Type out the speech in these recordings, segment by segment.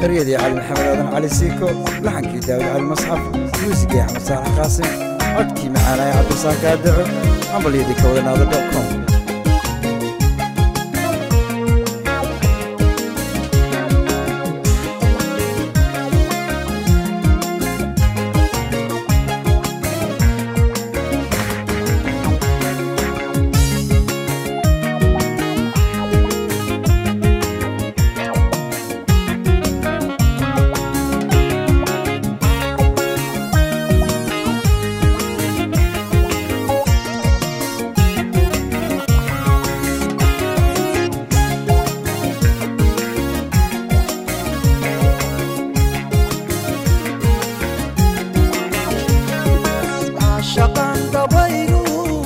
eryadii cali maxamed aadan cali siiko laxankii daawud cali masxaf muusigii axmed saalax qaasim codkii macaanaya cabdisaaq gaadaco hambalyadii ka wadanaada com shaqan dhabaygu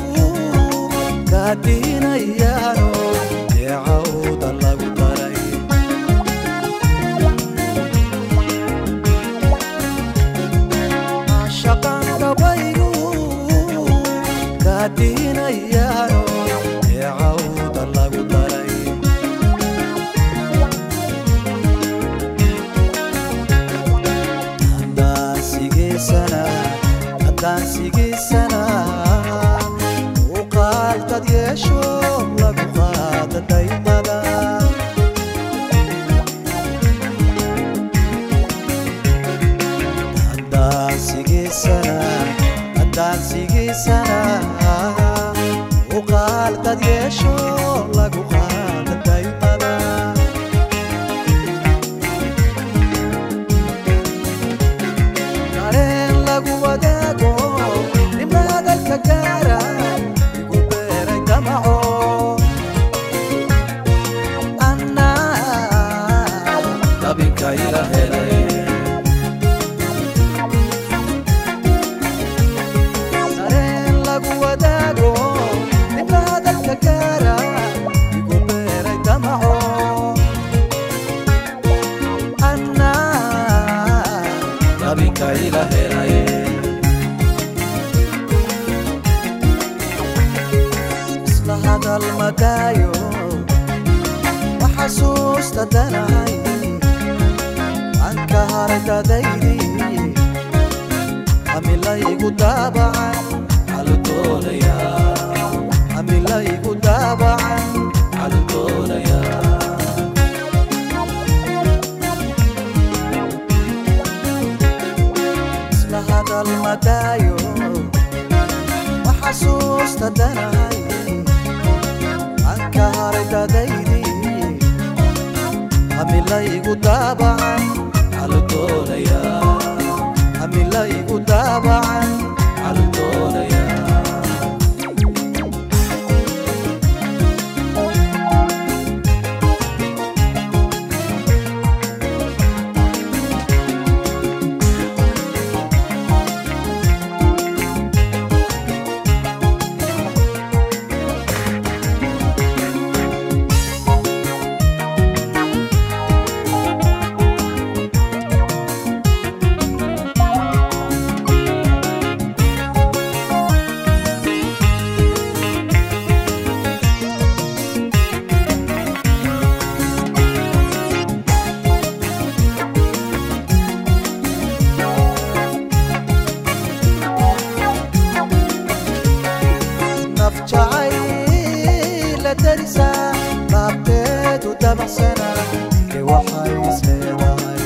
kaadinayaano deecawda lagu daray shaqan dhabaygu kaadinayaano deecawda lagu daray haddaan sigeysana haddaan sigeysana u qaaltad yeesho lagu qaada daymada haddaan sigeysana haddaan sigeysana u qaaltad yeesho lagu qaada daymada dareen lagu wadaago nimba hadalka gaara igu beeray damaco annaa dabinka ila helay dareen lagu wadaago nimba hadalka gaara igu beeray damaco annaa dabinka ila helay isla hadal madaayo waxasuusta danahay aan ka haray dadaydii amilaygu daabacan caludoonaya amilaygu daabacan caludoonaya isla hadal madaayo waxasuusta danahay aan ka haray dadaydii amilaygu daabacan caludoonaya amilaygu daabacan caludoonaya naf jacayla darisa laabteedu dabacsana ee waxay isleedahay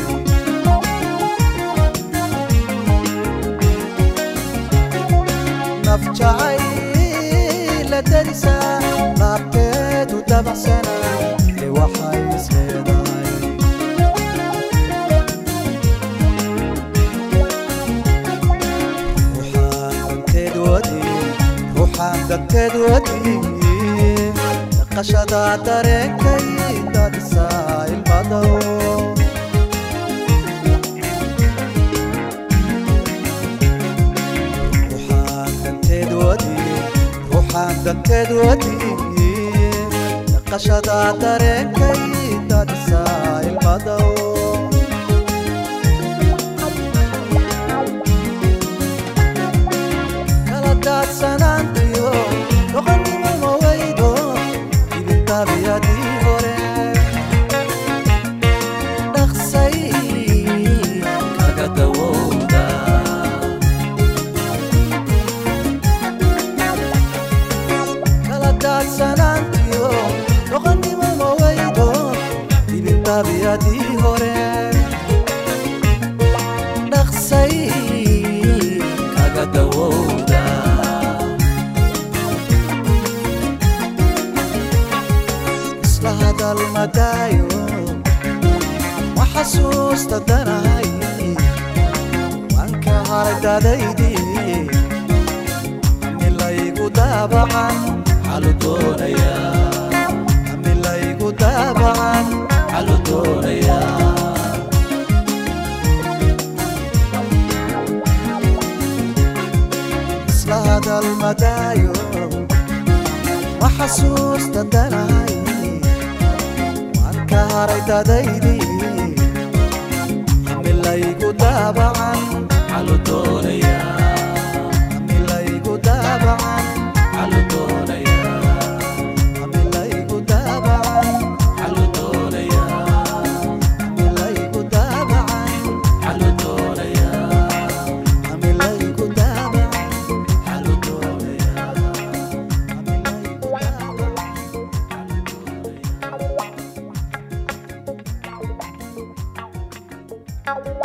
naf jacayla darisa laabteedu dabacsana ee waxay isleedahay ruuxaan danteed wadi ruuxaan danteed wadi dhaqashada dareenkay daadisaa ilmadow ruuxaan danteed wadi ruuxaan danteed wadi dhaqashada dareenkay daadisaa ilmadow kala daadsanaantiyo doqonnimo ma weydo ibintaabiyadii hore dhaqsay xaabiyadii hore dhaqsay kaga dawowda isla hadal madaayo ma xasuusta danahay waan ka haray dadaydii milaygu daabacan xalu doonaya milaygu daabacan xalu doonaya isla hadal madaayo ma xasuusta danahay waan ka haray dadaydii milaygu daabacan xalu doonaya milaygu daabacan xalu doonaya milaygu daabacan xalu doonaya milaygu daabacan xalu doonaya milaygu daabacan xalu doonaya milaygu daabacan Thank you.